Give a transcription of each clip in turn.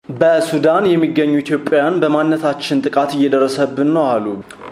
በሱዳን የሚገኙ ኢትዮጵያውያን በማንነታችን ጥቃት እየደረሰብን ነው አሉ።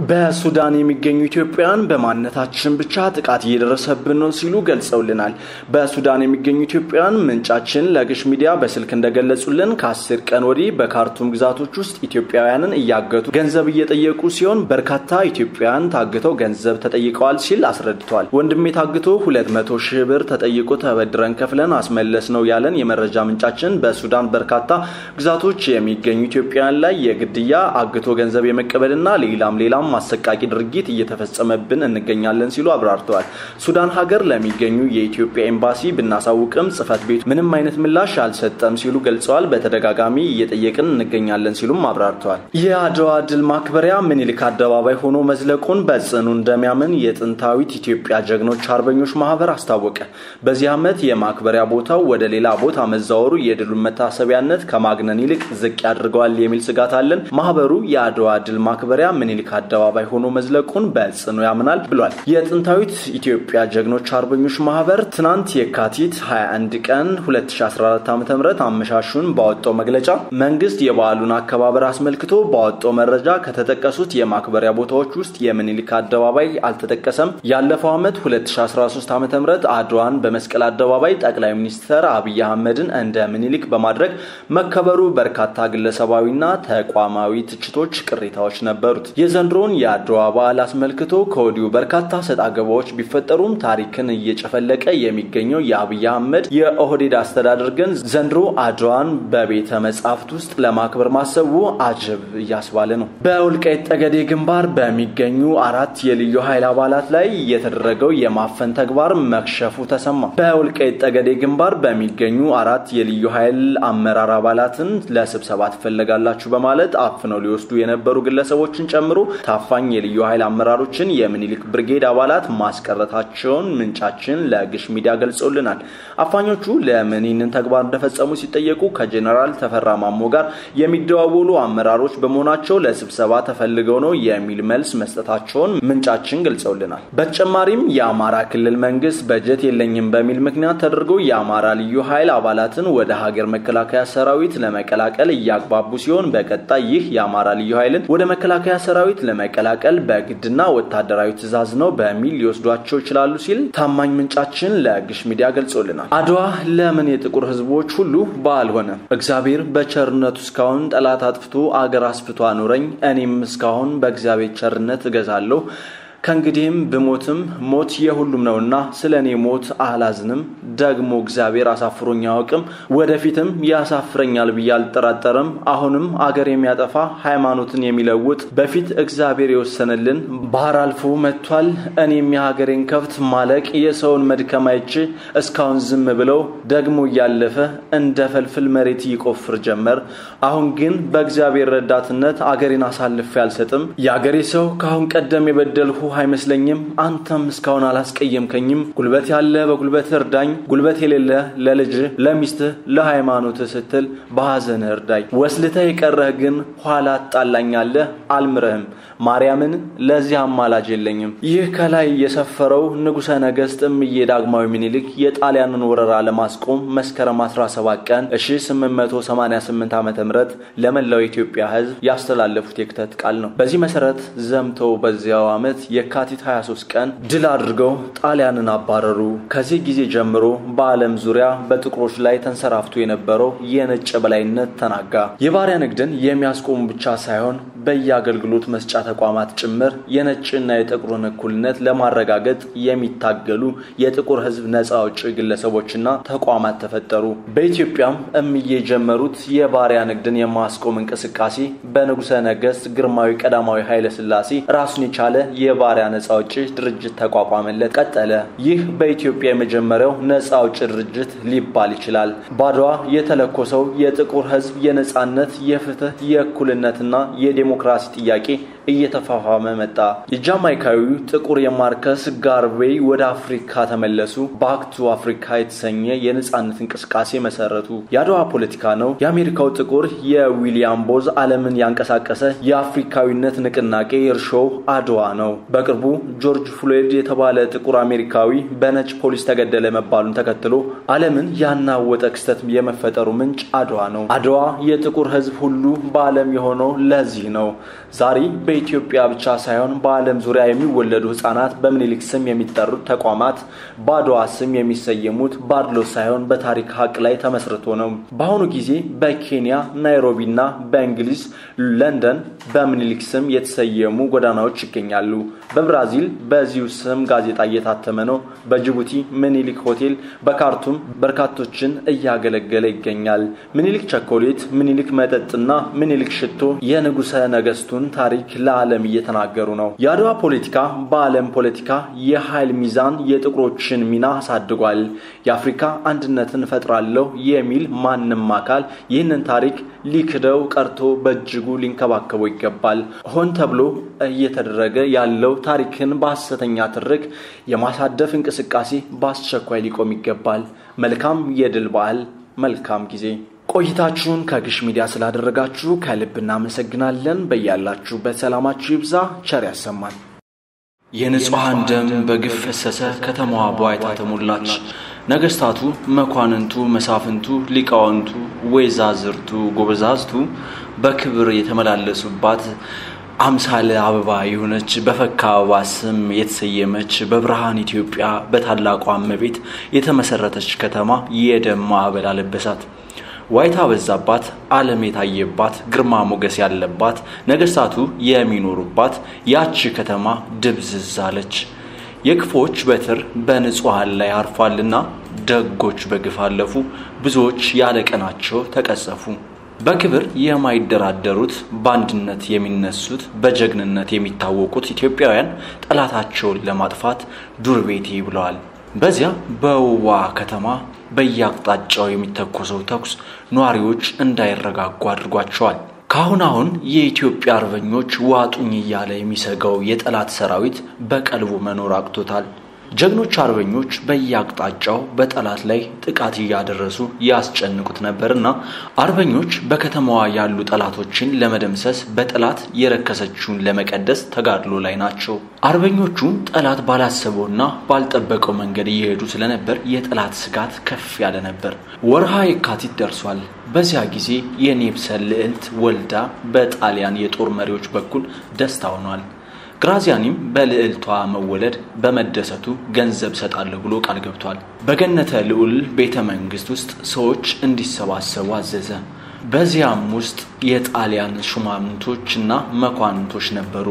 በሱዳን የሚገኙ ኢትዮጵያውያን በማንነታችን ብቻ ጥቃት እየደረሰብን ነው ሲሉ ገልጸውልናል። በሱዳን የሚገኙ ኢትዮጵያውያን ምንጫችን ለግሽ ሚዲያ በስልክ እንደገለጹልን ከአስር ቀን ወዲህ በካርቱም ግዛቶች ውስጥ ኢትዮጵያውያንን እያገቱ ገንዘብ እየጠየቁ ሲሆን በርካታ ኢትዮጵያውያን ታግተው ገንዘብ ተጠይቀዋል ሲል አስረድተዋል። ወንድሜ ታግቶ ሁለት መቶ ሺህ ብር ተጠይቆ ተበድረን ከፍለን አስመለስ ነው ያለን የመረጃ ምንጫችን በሱዳን በርካታ ግዛቶች የሚገኙ ኢትዮጵያውያን ላይ የግድያ አግቶ ገንዘብ የመቀበልና ሌላም ሌላም አሰቃቂ ድርጊት እየተፈጸመብን እንገኛለን ሲሉ አብራርተዋል። ሱዳን ሀገር ለሚገኙ የኢትዮጵያ ኤምባሲ ብናሳውቅም ጽህፈት ቤቱ ምንም አይነት ምላሽ አልሰጠም ሲሉ ገልጸዋል። በተደጋጋሚ እየጠየቅን እንገኛለን ሲሉም አብራርተዋል። የአድዋ ድል ማክበሪያ ምኒልክ አደባባይ ሆኖ መዝለቁን በጽኑ እንደሚያምን የጥንታዊት ኢትዮጵያ ጀግኖች አርበኞች ማህበር አስታወቀ። በዚህ ዓመት የማክበሪያ ቦታው ወደ ሌላ ቦታ መዛወሩ የድሉን መታሰቢያነት ከማግነን ይልቅ ዝቅ ያድርገዋል የሚል ስጋት አለን። ማህበሩ የአድዋ ድል ማክበሪያ ምኒልክ አደባባይ ሆኖ መዝለቁን በጽኑ ያምናል ብሏል። የጥንታዊት ኢትዮጵያ ጀግኖች አርበኞች ማህበር ትናንት የካቲት 21 ቀን 2014 ዓ ም አመሻሹን ባወጣው መግለጫ መንግስት የበዓሉን አከባበር አስመልክቶ ባወጣው መረጃ ከተጠቀሱት የማክበሪያ ቦታዎች ውስጥ የምኒልክ አደባባይ አልተጠቀሰም። ያለፈው ዓመት 2013 ዓ ም አድዋን በመስቀል አደባባይ ጠቅላይ ሚኒስትር አብይ አህመድን እንደ ምኒልክ በማድረግ መከበሩ በርካታ ግለሰባዊና ተቋማዊ ትችቶች፣ ቅሬታዎች ነበሩት። የዘንድሮውን የአድዋ በዓል አስመልክቶ ከወዲሁ በርካታ ሰጥ አገባዎች ቢፈጠሩም ታሪክን እየጨፈለቀ የሚገኘው የአብይ አህመድ የኦህዴድ አስተዳደር ግን ዘንድሮ አድዋን በቤተ መጻሕፍት ውስጥ ለማክበር ማሰቡ አጀብ እያስባለ ነው። በወልቃይት ጠገዴ ግንባር በሚገኙ አራት የልዩ ኃይል አባላት ላይ የተደረገው የማፈን ተግባር መክሸፉ ተሰማ። በወልቃይት ጠገዴ ግንባር በሚገኙ አራት የልዩ ኃይል አመራር አባላትን ለስብሰባ ትፈለጋላችሁ በማለት አፍነው ሊወስዱ የነበሩ ግለሰቦችን ጨምሮ ታፋኝ የልዩ ኃይል አመራሮችን የሚኒሊክ ብርጌድ አባላት ማስቀረታቸውን ምንጫችን ለግሽ ሚዲያ ገልጸውልናል። አፋኞቹ ለምን ይህንን ተግባር እንደፈጸሙ ሲጠየቁ ከጀኔራል ተፈራ ማሞ ጋር የሚደዋወሉ አመራሮች በመሆናቸው ለስብሰባ ተፈልገው ነው የሚል መልስ መስጠታቸውን ምንጫችን ገልጸውልናል። በተጨማሪም የአማራ ክልል መንግስት በጀት የለኝም በሚል ምክንያት ተደርጎ የአማራ ልዩ ኃይል አባላትን ወደ ሀገር መከላከያ ሰራዊት ለመቀላቀል እያግባቡ ሲሆን በቀጣይ ይህ የአማራ ልዩ ኃይልን ወደ መከላከያ ሰራዊት ለመቀላቀል በግድና ወታደራዊ ትዕዛዝ ነው በሚል ሊወስዷቸው ይችላሉ ሲል ታማኝ ምንጫችን ለግሽ ሚዲያ ገልጾልናል። አድዋ ለምን የጥቁር ህዝቦች ሁሉ በዓል ሆነ? እግዚአብሔር በቸርነቱ እስካሁን ጠላት አጥፍቶ አገር አስፍቶ አኑረኝ፣ እኔም እስካሁን በእግዚአብሔር ቸርነት እገዛለሁ ከእንግዲህም ብሞትም ሞት የሁሉም ነውና ስለ እኔ ሞት አላዝንም። ደግሞ እግዚአብሔር አሳፍሮኝ አያውቅም፣ ወደፊትም ያሳፍረኛል ብዬ አልጠራጠርም። አሁንም አገር የሚያጠፋ ሃይማኖትን የሚለውጥ በፊት እግዚአብሔር የወሰነልን ባህር አልፎ መጥቷል። እኔም የሀገሬን ከብት ማለቅ የሰውን መድከም አይቼ እስካሁን ዝም ብለው ደግሞ እያለፈ እንደ ፈልፍል መሬት ይቆፍር ጀመር። አሁን ግን በእግዚአብሔር ረዳትነት አገሬን አሳልፌ አልሰጥም። የአገሬ ሰው ከአሁን ቀደም የበደልሁ አይመስለኝም። አንተም እስካሁን አላስቀየምከኝም። ጉልበት ያለ በጉልበት እርዳኝ፣ ጉልበት የሌለ ለልጅ ለሚስትህ፣ ለሃይማኖትህ ስትል በሐዘንህ እርዳኝ። ወስልተህ የቀረህ ግን ኋላ ትጣላኛለህ፣ አልምረህም። ማርያምን ለዚህ አማላጅ የለኝም። ይህ ከላይ የሰፈረው ንጉሠ ነገሥት እምዬ ዳግማዊ ምኒልክ የጣሊያንን ወረራ ለማስቆም መስከረም 17 ቀን 1888 ዓ ም ለመላው የኢትዮጵያ ሕዝብ ያስተላለፉት የክተት ቃል ነው። በዚህ መሰረት ዘምተው በዚያው ዓመት የካቲት 23 ቀን ድል አድርገው ጣሊያንን አባረሩ። ከዚህ ጊዜ ጀምሮ በዓለም ዙሪያ በጥቁሮች ላይ ተንሰራፍቶ የነበረው የነጭ በላይነት ተናጋ። የባሪያ ንግድን የሚያስቆሙ ብቻ ሳይሆን በየአገልግሎት መስጫ ተቋማት ጭምር የነጭና የጥቁርን እኩልነት ለማረጋገጥ የሚታገሉ የጥቁር ሕዝብ ነፃ አውጪ ግለሰቦችና ተቋማት ተፈጠሩ። በኢትዮጵያም እምዬ የጀመሩት የባሪያ ንግድን የማስቆም እንቅስቃሴ በንጉሠ ነገሥት ግርማዊ ቀዳማዊ ኃይለ ሥላሴ ራሱን የቻለ የባሪያ ነፃ አውጪ ድርጅት ተቋቋመለት፣ ቀጠለ። ይህ በኢትዮጵያ የመጀመሪያው ነፃ አውጪ ድርጅት ሊባል ይችላል። ባድዋ የተለኮሰው የጥቁር ሕዝብ የነፃነት፣ የፍትህ፣ የእኩልነትና የዴሞክራሲ ጥያቄ እየተፋፋመ መጣ። የጃማይካዊው ጥቁር የማርከስ ጋርቬይ ወደ አፍሪካ ተመለሱ። ባክ ቱ አፍሪካ የተሰኘ የነጻነት እንቅስቃሴ መሰረቱ። የአድዋ ፖለቲካ ነው። የአሜሪካው ጥቁር የዊሊያም ቦዝ ዓለምን ያንቀሳቀሰ የአፍሪካዊነት ንቅናቄ እርሾው አድዋ ነው። በቅርቡ ጆርጅ ፍሎይድ የተባለ ጥቁር አሜሪካዊ በነጭ ፖሊስ ተገደለ መባሉን ተከትሎ ዓለምን ያናወጠ ክስተት የመፈጠሩ ምንጭ አድዋ ነው። አድዋ የጥቁር ሕዝብ ሁሉ በዓለም የሆነው ለዚህ ነው። ዛሬ በኢትዮጵያ ብቻ ሳይሆን በዓለም ዙሪያ የሚወለዱ ሕጻናት በምኒልክ ስም የሚጠሩት ተቋማት በአድዋ ስም የሚሰየሙት ባድሎ ሳይሆን በታሪክ ሀቅ ላይ ተመስርቶ ነው። በአሁኑ ጊዜ በኬንያ ናይሮቢና በእንግሊዝ ለንደን በምኒልክ ስም የተሰየሙ ጎዳናዎች ይገኛሉ። በብራዚል በዚሁ ስም ጋዜጣ እየታተመ ነው። በጅቡቲ ምኒልክ ሆቴል፣ በካርቱም በርካቶችን እያገለገለ ይገኛል። ምኒልክ ቸኮሌት፣ ምኒልክ መጠጥና ምኒልክ ሽቶ የንጉሠ ነገስቱን ታሪክ ለዓለም እየተናገሩ ነው። የአድዋ ፖለቲካ በዓለም ፖለቲካ የኃይል ሚዛን የጥቁሮችን ሚና አሳድጓል። የአፍሪካ አንድነትን እፈጥራለሁ የሚል ማንም አካል ይህንን ታሪክ ሊክደው ቀርቶ በእጅጉ ሊንከባከበው ይገባል። ሆን ተብሎ እየተደረገ ያለው ታሪክን በሐሰተኛ ትርክ የማሳደፍ እንቅስቃሴ በአስቸኳይ ሊቆም ይገባል። መልካም የድል በዓል፣ መልካም ጊዜ። ቆይታችሁን ከግሽ ሚዲያ ስላደረጋችሁ ከልብ እናመሰግናለን። በያላችሁበት ሰላማችሁ ይብዛ። ቸር ያሰማን። የንጹሐን ደም በግፍ ፈሰሰ፣ ከተማዋ በዋይታ ተሞላች። ነገስታቱ፣ መኳንንቱ፣ መሳፍንቱ፣ ሊቃውንቱ፣ ወይዛዝርቱ፣ ጎበዛዝቱ በክብር የተመላለሱባት አምሳለ አበባ የሆነች በፈካ አበባ ስም የተሰየመች በብርሃን ኢትዮጵያ በታላቋ እመቤት የተመሰረተች ከተማ የደም ማዕበል አለበሳት። ዋይታ በዛባት፣ ዓለም የታየባት፣ ግርማ ሞገስ ያለባት፣ ነገስታቱ የሚኖሩባት ያቺ ከተማ ድብዝዝ አለች። የክፎች በትር በንጹሐን ላይ አርፏልና ደጎች በግፍ አለፉ፣ ብዙዎች ያለ ቀናቸው ተቀጸፉ። በክብር የማይደራደሩት በአንድነት የሚነሱት በጀግንነት የሚታወቁት ኢትዮጵያውያን ጠላታቸውን ለማጥፋት ዱር ቤቴ ብለዋል። በዚያ በውዋ ከተማ በየአቅጣጫው የሚተኮሰው ተኩስ ነዋሪዎች እንዳይረጋጉ አድርጓቸዋል። ከአሁን አሁን የኢትዮጵያ አርበኞች ዋጡኝ እያለ የሚሰጋው የጠላት ሰራዊት በቀልቡ መኖር አቅቶታል። ጀግኖች አርበኞች በየአቅጣጫው በጠላት ላይ ጥቃት እያደረሱ ያስጨንቁት ነበርና አርበኞች በከተማዋ ያሉ ጠላቶችን ለመደምሰስ በጠላት የረከሰችውን ለመቀደስ ተጋድሎ ላይ ናቸው። አርበኞቹ ጠላት ባላሰበውና ባልጠበቀው መንገድ እየሄዱ ስለነበር የጠላት ስጋት ከፍ ያለ ነበር። ወርሃ የካቲት ደርሷል። በዚያ ጊዜ የኔፕሰን ልዕልት ወልዳ በጣሊያን የጦር መሪዎች በኩል ደስታ ሆኗል። ግራዚያኒም በልዕልቷ መወለድ በመደሰቱ ገንዘብ ሰጣለሁ ብሎ ቃል ገብቷል። በገነተ ልዑል ቤተ መንግስት ውስጥ ሰዎች እንዲሰባሰቡ አዘዘ። በዚያም ውስጥ የጣሊያን ሹማምንቶችና መኳንንቶች ነበሩ።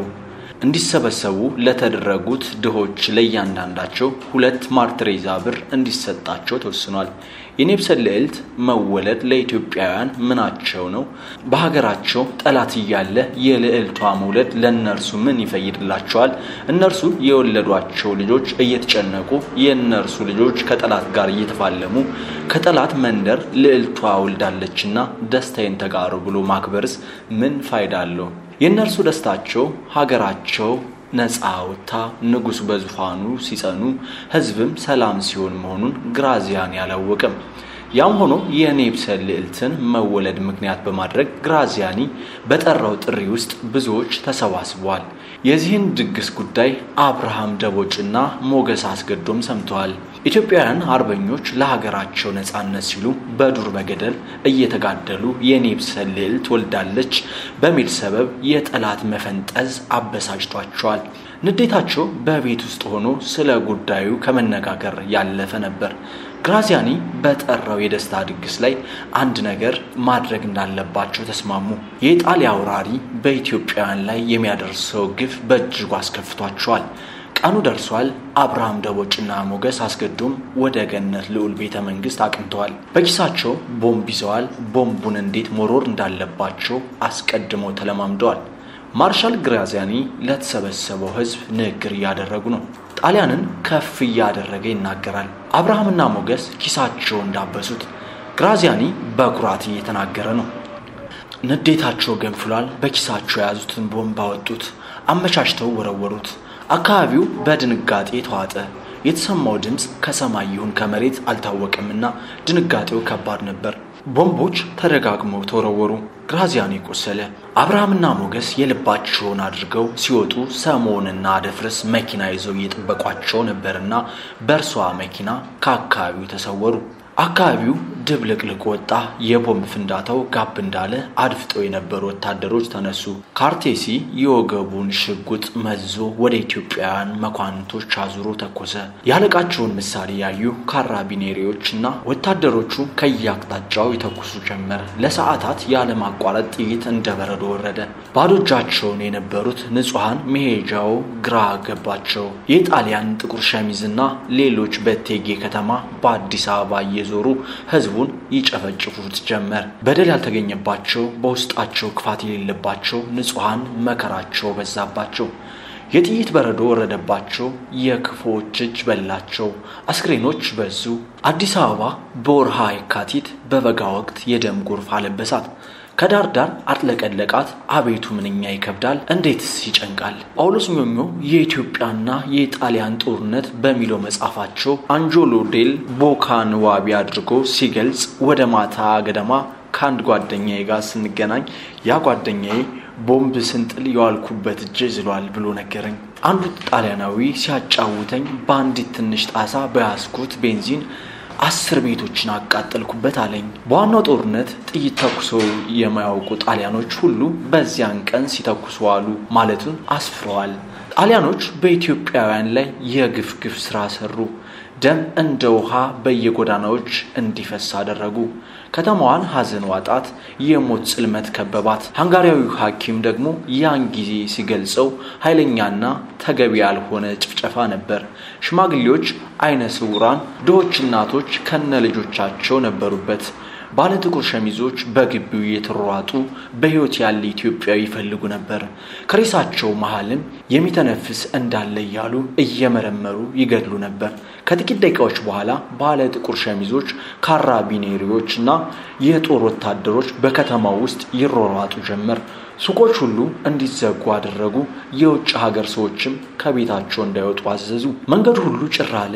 እንዲሰበሰቡ ለተደረጉት ድሆች ለእያንዳንዳቸው ሁለት ማርትሬዛ ብር እንዲሰጣቸው ተወስኗል። የኔፕሰን ልዕልት መወለድ ለኢትዮጵያውያን ምናቸው ነው? በሀገራቸው ጠላት እያለ የልዕልቷ መውለድ ለእነርሱ ምን ይፈይድላቸዋል? እነርሱ የወለዷቸው ልጆች እየተጨነቁ የእነርሱ ልጆች ከጠላት ጋር እየተፋለሙ ከጠላት መንደር ልዕልቷ ወልዳለችና ደስታዬን ተጋሩ ብሎ ማክበርስ ምን ፋይዳ አለው? የእነርሱ ደስታቸው ሀገራቸው ነፃ ወጥታ ንጉሥ በዙፋኑ ሲጸኑ ሕዝብም ሰላም ሲሆን መሆኑን ግራዚያን ያላወቅም። ያም ሆኖ የኔፕሰን ልዕልትን መወለድ ምክንያት በማድረግ ግራዚያኒ በጠራው ጥሪ ውስጥ ብዙዎች ተሰባስበዋል። የዚህን ድግስ ጉዳይ አብርሃም ደቦጭና ሞገስ አስገዶም ሰምተዋል። ኢትዮጵያውያን አርበኞች ለሀገራቸው ነፃነት ሲሉ በዱር በገደል እየተጋደሉ የኔፕሰን ልዕልት ወልዳለች በሚል ሰበብ የጠላት መፈንጠዝ አበሳጭቷቸዋል። ንዴታቸው በቤት ውስጥ ሆኖ ስለ ጉዳዩ ከመነጋገር ያለፈ ነበር። ግራዚያኒ በጠራው የደስታ ድግስ ላይ አንድ ነገር ማድረግ እንዳለባቸው ተስማሙ። የኢጣሊያ አውራሪ በኢትዮጵያውያን ላይ የሚያደርሰው ግፍ በእጅጉ አስከፍቷቸዋል። ቀኑ ደርሷል። አብርሃም ደቦጭና ሞገስ አስገዶም ወደ ገነት ልዑል ቤተ መንግስት አቅንተዋል። በኪሳቸው ቦምብ ይዘዋል። ቦምቡን እንዴት መሮር እንዳለባቸው አስቀድመው ተለማምደዋል። ማርሻል ግራዚያኒ ለተሰበሰበው ሕዝብ ንግግር እያደረጉ ነው። ጣሊያንን ከፍ እያደረገ ይናገራል። አብርሃምና ሞገስ ኪሳቸው እንዳበሱት፣ ግራዚያኒ በኩራት እየተናገረ ነው። ንዴታቸው ገንፍሏል። በኪሳቸው የያዙትን ቦምብ አወጡት። አመቻችተው ወረወሩት። አካባቢው በድንጋጤ ተዋጠ። የተሰማው ድምፅ ከሰማይ ይሁን ከመሬት አልታወቀምና ድንጋጤው ከባድ ነበር። ቦምቦች ተደጋግመው ተወረወሩ። ግራዚያኒ ቆሰለ። አብርሃምና ሞገስ የልባቸውን አድርገው ሲወጡ ሰሞንና አደፍርስ መኪና ይዘው እየጠበቋቸው ነበርና በእርሷ መኪና ከአካባቢው ተሰወሩ። አካባቢው ድብልቅልቅ ወጣ። የቦምብ ፍንዳታው ጋብ እንዳለ አድፍጠው የነበሩ ወታደሮች ተነሱ። ካርቴሲ የወገቡን ሽጉጥ መዞ ወደ ኢትዮጵያውያን መኳንንቶች አዙሮ ተኮሰ። ያለቃቸውን ምሳሌ ያዩ ካራቢኔሪዎችና ወታደሮቹ ከየአቅጣጫው ይተኩሱ ጀመር። ለሰዓታት ያለማቋረጥ ጥይት እንደ በረዶ ወረደ። ባዶ እጃቸውን የነበሩት ንጹሐን መሄጃው ግራ ገባቸው። የጣሊያን ጥቁር ሸሚዝና ሌሎች በእቴጌ ከተማ በአዲስ አበባ እየዞሩ ህዝቡን ይጨፈጭፉት ጀመር። በደል ያልተገኘባቸው በውስጣቸው ክፋት የሌለባቸው ንጹሐን መከራቸው በዛባቸው። የጥይት በረዶ ወረደባቸው። የክፎች እጅ በላቸው። አስክሬኖች በዙ። አዲስ አበባ በወርሃ የካቲት በበጋ ወቅት የደም ጎርፍ አለበሳት። ከዳር ዳር አጥለቀለቃት። አቤቱ ምንኛ ይከብዳል፣ እንዴትስ ይጨንቃል። ጳውሎስ ኞኞ የኢትዮጵያና የጣሊያን ጦርነት በሚለው መጽሐፋቸው አንጆሎ ዴል ቦካን ዋቢ አድርጎ ሲገልጽ ወደ ማታ ገደማ ከአንድ ጓደኛዬ ጋር ስንገናኝ ያ ጓደኛዬ ቦምብ ስንጥል የዋልኩበት እጄ ዝሏል ብሎ ነገረኝ። አንዱ ጣሊያናዊ ሲያጫውተኝ በአንዲት ትንሽ ጣሳ በያዝኩት ቤንዚን አስር ቤቶችን አቃጠልኩበት አለኝ። በዋናው ጦርነት ጥይት ተኩሰው የማያውቁ ጣሊያኖች ሁሉ በዚያን ቀን ሲተኩሱ አሉ ማለቱን አስፍረዋል። ጣሊያኖች በኢትዮጵያውያን ላይ የግፍ ግፍ ስራ ሰሩ። ደም እንደ ውሃ በየጎዳናዎች እንዲፈስ አደረጉ። ከተማዋን ሐዘን ዋጣት፣ የሞት ጽልመት ከበባት። ሃንጋሪያዊው ሐኪም ደግሞ ያን ጊዜ ሲገልጸው ኃይለኛና ተገቢ ያልሆነ ጭፍጨፋ ነበር። ሽማግሌዎች፣ አይነ ስውራን፣ ድሆች እናቶች ከነ ልጆቻቸው ነበሩበት። ባለ ጥቁር ሸሚዞች በግቢው እየተሯሯጡ በሕይወት ያለ ኢትዮጵያዊ ይፈልጉ ነበር። ከሬሳቸው መሃልም የሚተነፍስ እንዳለ እያሉ እየመረመሩ ይገድሉ ነበር። ከጥቂት ደቂቃዎች በኋላ ባለ ጥቁር ሸሚዞች፣ ካራቢኔሪዎች እና የጦር ወታደሮች በከተማው ውስጥ ይሯሯጡ ጀመር። ሱቆች ሁሉ እንዲዘጉ አደረጉ። የውጭ ሀገር ሰዎችም ከቤታቸው እንዳይወጡ አዘዙ። መንገዱ ሁሉ ጭር አለ።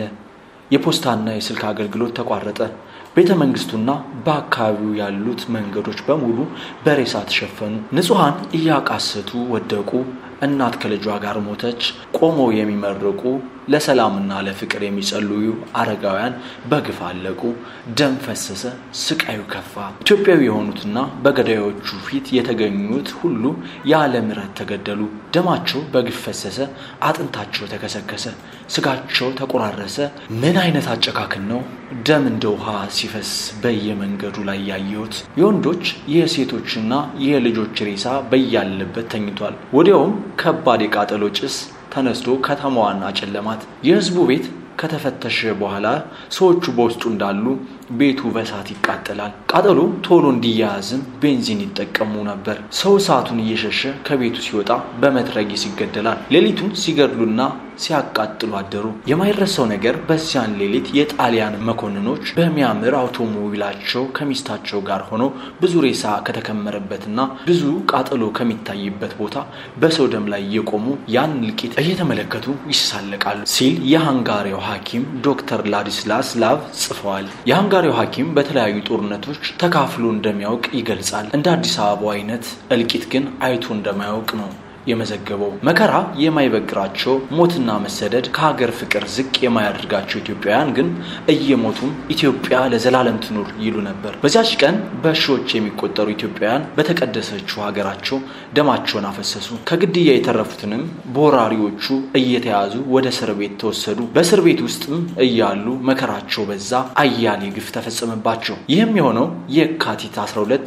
የፖስታና የስልክ አገልግሎት ተቋረጠ። ቤተ መንግስቱና በአካባቢው ያሉት መንገዶች በሙሉ በሬሳ ተሸፈኑ። ንጹሐን እያቃሰቱ ወደቁ። እናት ከልጇ ጋር ሞተች። ቆመው የሚመርቁ ለሰላምና ለፍቅር የሚጸልዩ አረጋውያን በግፍ አለቁ። ደም ፈሰሰ። ስቃዩ ከፋ። ኢትዮጵያዊ የሆኑትና በገዳዮቹ ፊት የተገኙት ሁሉ ያለ ምሕረት ተገደሉ። ደማቸው በግፍ ፈሰሰ። አጥንታቸው ተከሰከሰ። ስጋቸው ተቆራረሰ። ምን አይነት አጨካክን ነው! ደም እንደ ውሃ ሲፈስ በየመንገዱ ላይ ያየሁት። የወንዶች የሴቶችና የልጆች ሬሳ በያለበት ተኝቷል። ወዲያውም ከባድ የቃጠሎ ጭስ ተነስቶ ከተማዋን አጨለማት። የህዝቡ ቤት ከተፈተሸ በኋላ ሰዎቹ በውስጡ እንዳሉ ቤቱ በእሳት ይቃጠላል። ቃጠሎ ቶሎ እንዲያያዝም ቤንዚን ይጠቀሙ ነበር። ሰው እሳቱን እየሸሸ ከቤቱ ሲወጣ በመትረጊስ ይገደላል። ሌሊቱን ሲገድሉና ሲያቃጥሉ አደሩ። የማይረሳው ነገር በዚያን ሌሊት የጣሊያን መኮንኖች በሚያምር አውቶሞቢላቸው ከሚስታቸው ጋር ሆነው ብዙ ሬሳ ከተከመረበትና ብዙ ቃጠሎ ከሚታይበት ቦታ በሰው ደም ላይ እየቆሙ ያን እልቂት እየተመለከቱ ይሳለቃሉ ሲል የሃንጋሪያው ሐኪም ዶክተር ላዲስላስ ላቭ ጽፈዋል። የሃንጋሪያው ሐኪም በተለያዩ ጦርነቶች ተካፍሎ እንደሚያውቅ ይገልጻል። እንደ አዲስ አበባው አይነት እልቂት ግን አይቶ እንደማያውቅ ነው የመዘገበው መከራ የማይበግራቸው ሞትና መሰደድ ከሀገር ፍቅር ዝቅ የማያደርጋቸው ኢትዮጵያውያን ግን እየሞቱም ኢትዮጵያ ለዘላለም ትኑር ይሉ ነበር። በዚያች ቀን በሺዎች የሚቆጠሩ ኢትዮጵያውያን በተቀደሰችው ሀገራቸው ደማቸውን አፈሰሱ። ከግድያ የተረፉትንም በወራሪዎቹ እየተያዙ ወደ እስር ቤት ተወሰዱ። በእስር ቤት ውስጥም እያሉ መከራቸው በዛ፣ አያሌ ግፍ ተፈጸመባቸው። ይህም የሆነው የካቲት 12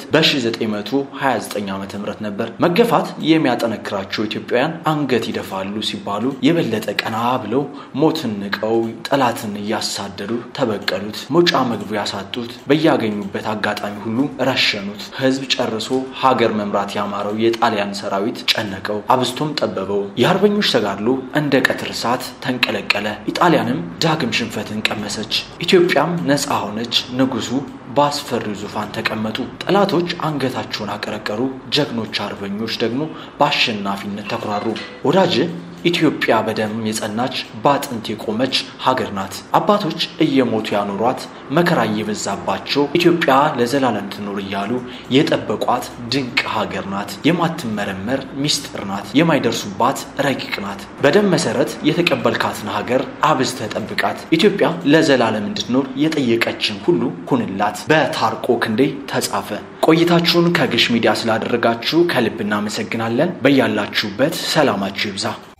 በ1929 ዓ ም ነበር። መገፋት የሚያጠነክራቸው ያላቸው ኢትዮጵያውያን አንገት ይደፋሉ ሲባሉ የበለጠ ቀና ብለው ሞትን ንቀው ጠላትን እያሳደዱ ተበቀሉት። መውጫ መግቢያ ያሳጡት፣ በያገኙበት አጋጣሚ ሁሉ ረሸኑት። ሕዝብ ጨርሶ ሀገር መምራት ያማረው የጣሊያን ሰራዊት ጨነቀው፣ አብዝቶም ጠበበው። የአርበኞች ተጋድሎ እንደ ቀትር እሳት ተንቀለቀለ። ኢጣሊያንም ዳግም ሽንፈትን ቀመሰች። ኢትዮጵያም ነፃ ሆነች። ንጉሱ በአስፈሪው ዙፋን ተቀመጡ። ጠላቶች አንገታቸውን አቀረቀሩ፣ ጀግኖች አርበኞች ደግሞ በአሸናፊነት ተኩራሩ። ወዳጅ ኢትዮጵያ በደም የጸናች በአጥንት የቆመች ሀገር ናት። አባቶች እየሞቱ ያኖሯት መከራ እየበዛባቸው ኢትዮጵያ ለዘላለም ትኖር እያሉ የጠበቋት ድንቅ ሀገር ናት። የማትመረመር ሚስጥር ናት። የማይደርሱባት ረቂቅ ናት። በደም መሰረት የተቀበልካትን ሀገር አብዝተህ ጠብቃት። ኢትዮጵያ ለዘላለም እንድትኖር የጠየቀችን ሁሉ ሁንላት። በታርቆ ክንዴ ተጻፈ። ቆይታችሁን ከግሽ ሚዲያ ስላደረጋችሁ ከልብ እናመሰግናለን። በያላችሁበት ሰላማችሁ ይብዛ።